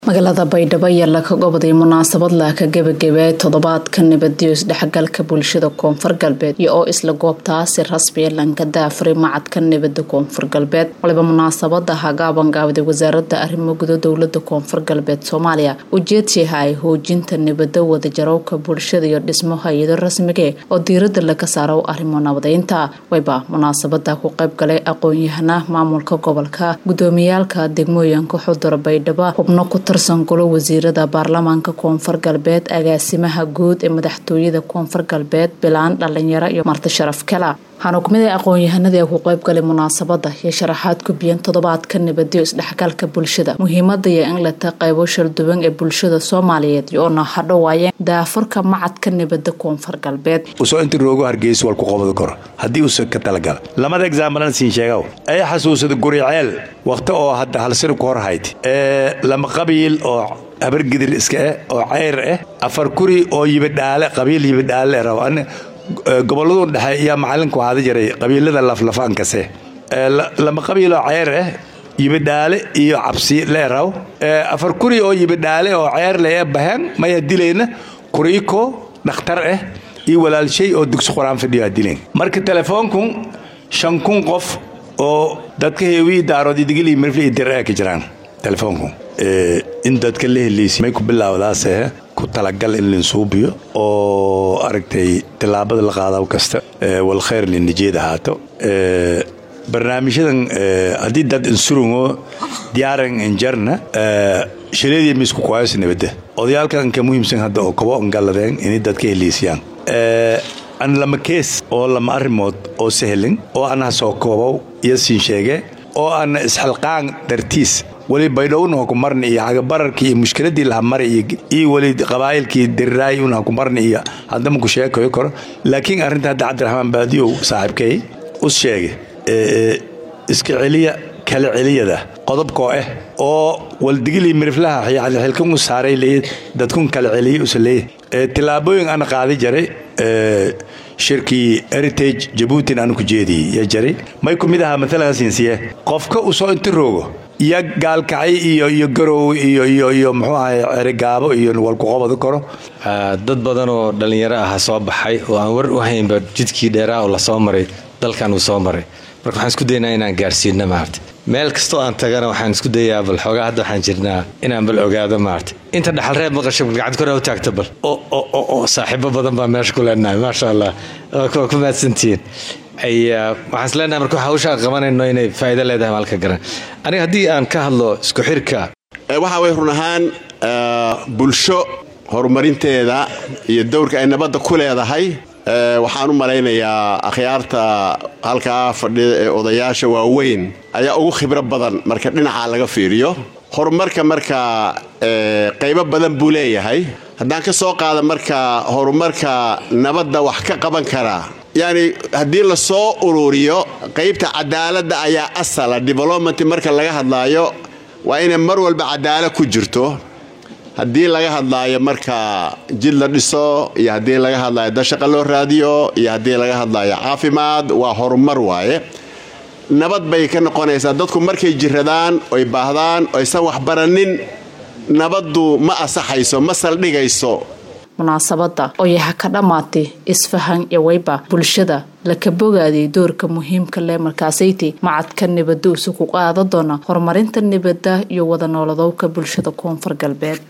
magaalada baydhabo ayaa laga goboday munaasabad laaka gebagabeey toddobaadka nabadiyo isdhexgalka bulshada koonfur galbeed iyo oo isla goobtaasi rasmiya lanka daafuray macadka nabada koonfur galbeed waliba munaasabada hagaaban gaabday wasaarada arrimo gudo dowlada koonfur galbeed soomaaliya ujeedsiha ay hoojinta nabada wadajarowka bulshada iyo dhismo hay-ado rasmige oo diirada laga saaro arrimo nabadeynta wayba munaasabada ku qayb galay aqoon-yahana maamulka gobolka gudoomiyaalka degmooyinka xudura baydhabo xubno ku tirsan golo wasiirada baarlamaanka koonfur galbeed agaasimaha guud ee madaxtooyada koonfur galbeed bilaan dhalinyaro iyo marti sharaf kala waxaana kumid ah aqoon-yahanadii ku qayb galay munaasabada iyo sharaxaad gubiyeen toddobaadka nabadiyo isdhexgalka bulshada muhiimada iyo in la taqeybo shalduwan ee bulshada soomaaliyeed iyoona hadhowaayeen daafurka macadka nabada koonfur galbeed usoo inta roogo hargeysa wal ku qobadi karo haddii uusa ka talagala lamada exaambalan siin sheegaw ay xasuusada guriceel wakhti oo hadda halsir ku hor hayd ee lama qabiil oo habargidir iska ah oo ceyr ah afar kuri oo yibidhaale qabiil yibidhaale rabo goboladu dhexe ayaa macalinku ahaada jiray qabiilada laflafaankase lama qabiiloo ceyr ah yibidhaale iyo cabsi leeraw afar kuri oo yibidhaale oo ceyr le baheen maya dilayna kuriiko dhakhtar ah iyo walaalshay oo dugsi qur-aan fadhiyo dileen marka telefoonku shan kun qof oo dadka heewii daarood idigili mirfli iyo dir ka jiraan telefoonku in dadka la heliysay may ku bilaawdaase ku talagal in linsuubiyo oo aragtay tillaabada la qaadaw kasta wal khayr linijeed ahaato barnaamijyadan haddii dad insurungo diyaaran injarna shileedii misku kuwaayos nabadda odayaalkan ka muhiimsan hadda oo kabo ongaladeen inay dadka heliisiyaan an lama kees oo lama arrimood oo sahelin oo anaha soo koobow iyo siin sheege oo ana isxilqaan dartiis weli baydhowna ha ku marna iyo cagabararkii iyo mushkiladii laha mara iyo weli qabaa'ilkii diriraay una ha ku marna iyo haddama ku sheekayo karo laakiin arrinta hadda cabdiraxmaan baadiyow saaxiibkay us sheege iska celiya kala celiyada qodobkoo ah oo waldigilii miriflaha xilkan u saaray leeya dadkun kala celiya usa leeya tillaabooyin ana qaadi jaray shirkii heritage jabuutin aanu ku jeediyey yaa jaray may ku mid ahaa maalan siinsiye qofka u soo inta roogo iyo gaalkacay iyo iyo garow iyo iyo iyo muxuu ahay cerigaabo iyo walkuqobadi karo dad badan oo dhallinyaro ah soo baxay oo aan war u haynba jidkii dheeraa oo lasoo maray dalkan uu soo maray marka waxaan isku daynaa inaan gaarsiino maarta meel kastoo aan tagana waxaan isku dayaa bal xoogaa hadda waxaan jirnaa inaan bal ogaado maarta inta dhaxalreeb maqasho gacad kore u taagta bal oo saaxiibo badan baa meesha ku leenahay maasha allah waa ku mahadsantihiin waxaan is leenahay marka hawsha qabanayno inay faa'iido leedahay maalka garan aniga haddii aan ka hadlo isku xirka waxa way run ahaan bulsho horumarinteeda iyo dowrka ay nabadda ku leedahay waxaan u malaynayaa akhyaarta halkaa fadhida ee odayaasha waaweyn ayaa ugu khibro badan marka dhinacaa laga fiiriyo horumarka marka qaybo badan buu leeyahay haddaan ka soo qaada marka horumarka nabadda wax ka qaban karaa yacni haddii la soo ururiyo qaybta cadaaladda ayaa asala development marka laga hadlaayo waa inay mar walba cadaalad ku jirto haddii laga hadlaayo marka jid la dhiso iyo haddii laga hadlaayo dashaqa loo raadiyo iyo haddii laga hadlaayo caafimaad waa horumar waaye nabad bay ka noqonaysaa dadku markay jiradaan oy baahdaan oysan waxbaranin nabaddu ma asaxayso ma saldhigayso munaasabada oo yaha ka dhammaatay isfahan iyo wayba bulshada laka bogaaday doorka muhiimka leh markaasayti macadka nabada usu ku qaada doona horumarinta nabada iyo wada nooladowka bulshada koonfur galbeed